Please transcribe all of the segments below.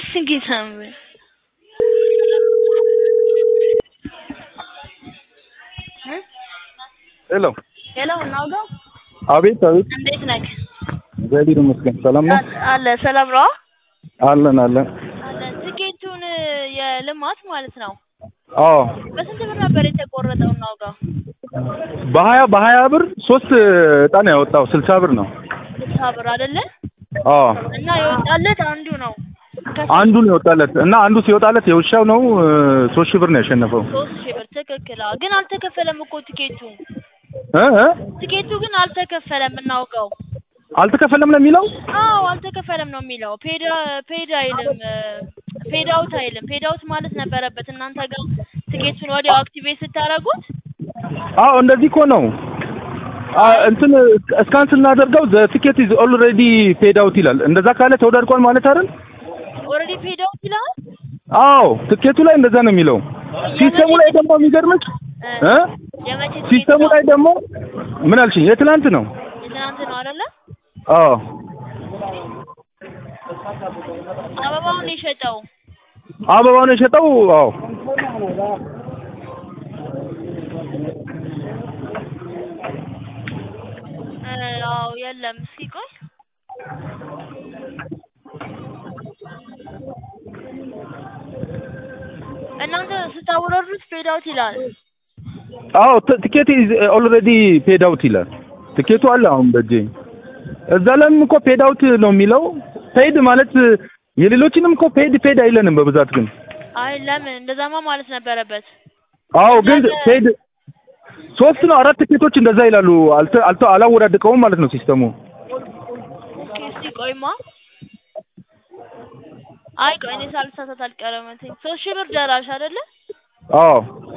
ጌታም ሄሎ ሄሎ እናውጋው አቤት አቤት እንዴት ነህ? እግዚአብሔር ይመስገን ሰላም ነው አለ ሰላም ነው አለን አለን አለ ትኬቱን የልማት ማለት ነው አዎ በስንት ብር ነበር የተቆረጠው እናውጋው? በሀያ በሀያ ብር ሶስት እጣ ነው ያወጣው ስልሳ ብር ነው ስልሳ ብር አይደለ? አዎ እና የወጣለት አንዱ ነው አንዱ ነው የወጣለት እና አንዱ ሲወጣለት የውሻው ነው እ፣ ሶስት ሺህ ብር ነው ያሸነፈው ሶስት ሺህ ብር ትክክል። አዎ ግን አልተከፈለም እኮ ቲኬቱ እ እ ቲኬቱ ግን አልተከፈለም እናውቀው። አልተከፈለም ነው የሚለው አዎ አልተከፈለም ነው የሚለው። ፔድ ፔድ አይልም ፔድ አውት አይልም። ፔድ አውት ማለት ነበረበት እናንተ ጋር ቲኬቱን ወዲያው አክቲቬት ስታደርጉት አዎ እንደዚህ እኮ ነው አ፣ እንትን እስካን ስናደርገው ዘ ቲኬት ኢዝ ኦልሬዲ ፔድ አውት ይላል እንደዛ ካለ ተወዳድቋል ማለት አይደል ኦልሬዲ ፔድ አውት ይላል። አዎ ትኬቱ ላይ እንደዛ ነው የሚለው ሲስተሙ ላይ ደግሞ የሚገርምሽ እ የመቼ ቲኬት ሲስተሙ ነው? ላይ ደግሞ ምን አልሽኝ የትናንት ነው የትናንት ነው አይደለ? አዎ አበባውን የሸጠው አበባውን የሸጠው አዎ እ፣ አዎ የለም። እስኪ ቆይ እናንተ ስታወረዱት ፔድ አውት ይላል። አዎ ት- ቲኬት ኢዝ ኦልሬዲ ፔድ አውት ይላል ትኬቱ አለ አሁን በእጄ እዛ ላይም እኮ ፔድ አውት ነው የሚለው ፔድ ማለት የሌሎችንም እኮ ፔድ ፔድ አይለንም በብዛት ግን አይ ለምን እንደዛማ ማለት ነበረበት። አዎ ግን ለምን? ፔድ ሶስት ነው አራት ትኬቶች እንደዛ ይላሉ አልተ አልተ አላወዳድቀውም ማለት ነው ሲስተሙ ኦኬ እስቲ ቆይማ። አይ ቆይ እኔ ሳልሳሳት አልቀረም። እንትን ሶስት ሺህ ብር ደራሽ አይደለ? አዎ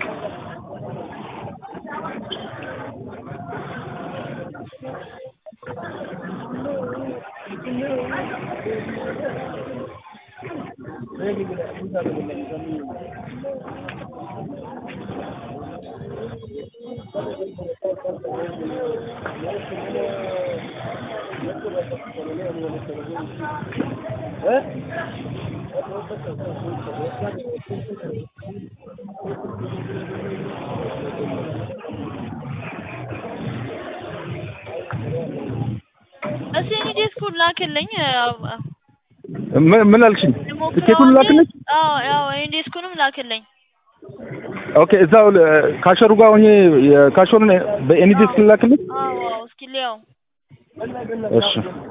እስቲ እኔ ዲስኩን ላክልኝ። አዎ ምን ምን አልሽኝ ልሞክረው ትኬቱን እንጂ- ላክልሽ አዎ አዎ እኔ ዲስኩንም ላክልኝ። ኦኬ እዛው ለ- ካሸሩ ጋር ሆኜ የካሸሩን በኤኒ ዲስክ ላክልሽ አዎ አዎ እስኪ ሊያው እሺ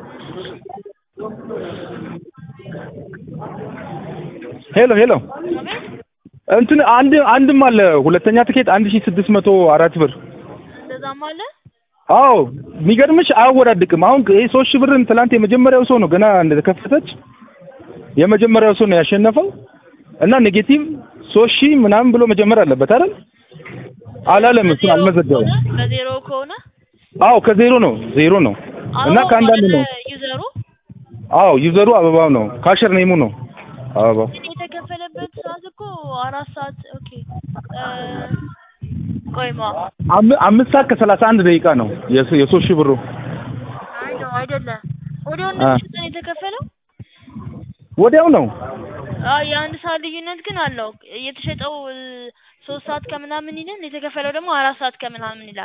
ሄሎ ሄሎ አቤት እንትን አንድ አንድም አለ ሁለተኛ ትኬት አንድ ሺህ ስድስት መቶ አራት ብር እንደዛም አለ። አዎ የሚገርምሽ አያወዳድቅም አሁን ይሄ ሶስት ሺህ ብርን ትላንት የመጀመሪያው ሰው ነው ገና እንደተከፈተች የመጀመሪያው ሰው ነው ያሸነፈው እና ኔጌቲቭ ሶስት ሺህ ምናምን ብሎ መጀመር አለበት አይደል አላለም እሱን በዜሮ አልመዘገበም ከሆነ- በዜሮ ከሆነ አዎ ከዜሮ ነው ዜሮ ነው እና አበባው ከአንዳንድ አይደለ ነው ዩዘሩ አዎ ዩዘሩ አበባው ነው ካሸር ኔሙ ነው አበባው ግን የተከፈለበት ሰዓት እኮ አራት ሰዓት ኦኬ እ፣ ቆይማ አም- አምስት ሰዓት ከሰላሳ አንድ ደቂቃ ነው የሶ- የሶስት ሺህ ብሩ አይ ነው አይደለም ወዲያው አ። እንደተሸጠ ነው የተከፈለው ወዲያው ነው አይ የአንድ ሰዓት ልዩነት ግን አለው የተሸጠው እ፣ ሶስት ሰዓት ከምናምን ይላል የተከፈለው ደግሞ አራት ሰዓት ከምናምን ይላል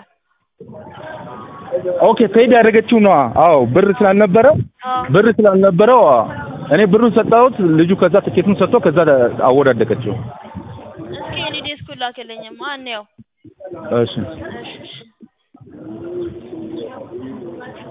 ኦኬ ፔድ ያደረገችው ነዋ አዎ ብር ስላልነበረው አዎ ብር ስላልነበረው አዎ። እኔ ብሩን ሰጣሁት ልጁ ከዛ ትኬቱን ሰጥቶ ከዛ አወዳደቀችው እስኪ እኔ ዴስኩን ላክልኝማ እንየው እሺ እሺ እሺ